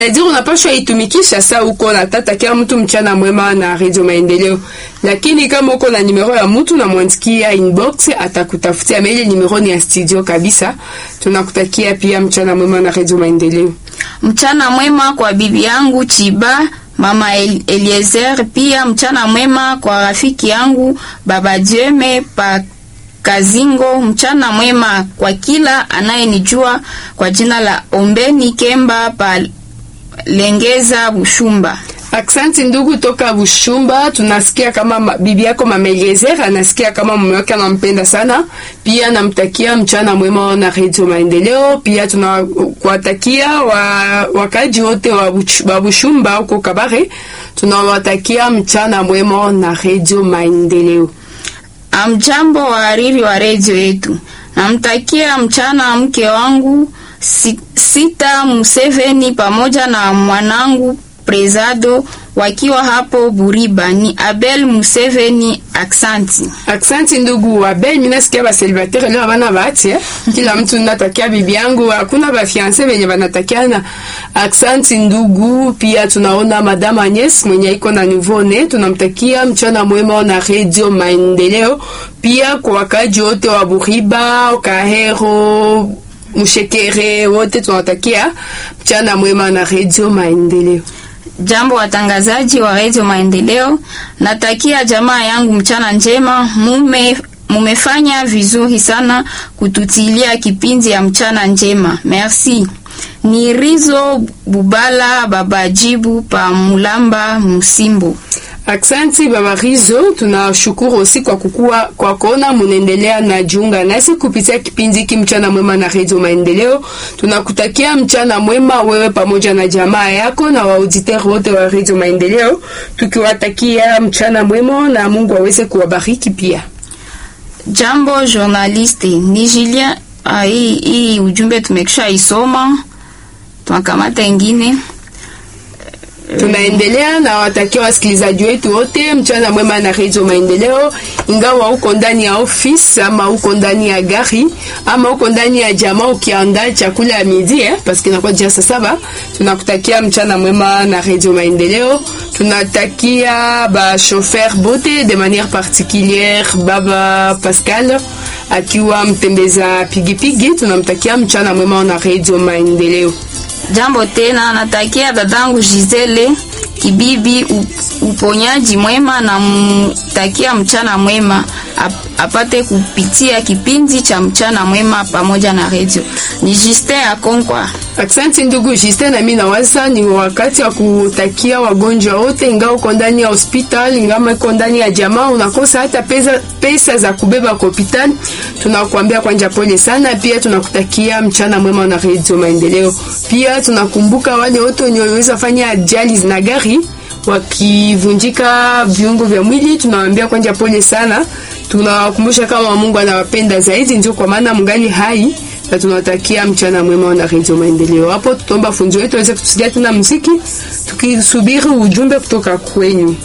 Ndio unapaswa itumikisha saa uko natatakia mtu mchana mwema na Radio Maendeleo, lakini kama uko na nimero ya mtu na mwandikia inbox, atakutafutia mail. Nimero ni ya studio kabisa. Tunakutakia pia mchana mwema na Radio Maendeleo. Mchana mwema kwa bibi yangu Chiba Mama El Eliezer, pia mchana mwema kwa rafiki yangu Baba Dieme pa Kazingo. Mchana mwema kwa kila anayenijua kwa jina la Ombeni Kemba pa Lengeza Bushumba. Aksanti ndugu toka Bushumba, tunasikia kama bibi yako Mama Eliezer anasikia kama mume wake anampenda sana. Pia namtakia mchana mwema na Radio Maendeleo. Pia tunakuwatakia wa, wakaji wote wa, wa Bushumba huko Kabare, tunawatakia mchana mwema na Radio Maendeleo. Amjambo wahariri wa redio yetu, namtakia mchana mke wangu Sita Museveni pamoja na mwanangu Prezado wakiwa hapo Buriba. Ni Abel Museveni. Aksanti, aksanti ndugu Abel. Mimi nasikia ba célibataire leo bana bahati eh? Kila mtu natakia bibi yangu, hakuna ba fiancé wenye banatakiana. Aksanti ndugu. Pia tunaona madame Agnes mwenye iko na nouveau ne, tunamtakia mchana mwema na Radio Maendeleo. Pia kwa wakaji wote wa Buriba, Kahero, Mshekere wote tunawatakia mchana mwema na Radio Maendeleo. Jambo watangazaji wa Radio Maendeleo, natakia jamaa yangu mchana njema. Mume mumefanya vizuri sana kututilia kipindi ya mchana njema, merci. Ni Rizo Bubala babajibu pa Mulamba Musimbo. Aksanti baba Rizo, tunashukuru osi kwa kukua kwa kuona munaendelea na jiunga nasi kupitia kipindi hiki mchana mwema na Radio Maendeleo. Tunakutakia mchana mwema wewe pamoja na jamaa yako na waauditeur wote wa Radio Maendeleo, tukiwatakia mchana mwema na Mungu aweze kuwabariki pia. Jambo journaliste, ni Julien. Ah, hii hii ujumbe tumekisha isoma, tunakamata ingine tunaendelea na watakia wasikilizaji wetu wote mchana mwema na Radio Maendeleo. Ingawa uko ndani ya office ama uko ndani ya gari ama uko ndani ya jamaa ukiandaa chakula ya midi eh, parce que inakuwa jia saa saba, tunakutakia mchana mwema na Radio Maendeleo. Tunatakia ba chauffeur bote de manière particulière baba Pascal akiwa mtembeza pigipigi, tunamtakia mchana mwema na Radio Maendeleo. Jambo tena, natakia dadangu Gisele Kibibi uponyaji mwema na mtakia mchana mwema ap, apate kupitia kipindi cha mchana mwema pamoja na redio. Ni Justin Akonkwa. Asante ndugu Justin, na mimi nawaza ni wakati wa kutakia wagonjwa wote, ingawa uko ndani ya hospitali, ingawa uko ndani ya jamaa, unakosa hata pesa, pesa za kubeba kwa hospitali, tunakuambia kwanja pole sana. Pia tunakutakia mchana mwema na redio Maendeleo. Pia tunakumbuka wale wote wenye waliweza fanya ajali na gari wakivunjika viungo vya mwili, tunawaambia kwanja pole sana. Tunawakumbusha kama Mungu anawapenda zaidi, ndio kwa maana mungali hai na tunawatakia mchana mwema na Radio Maendeleo. Hapo tutaomba funzo wetu aweze kutusikia tena muziki tukisubiri ujumbe kutoka kwenyu.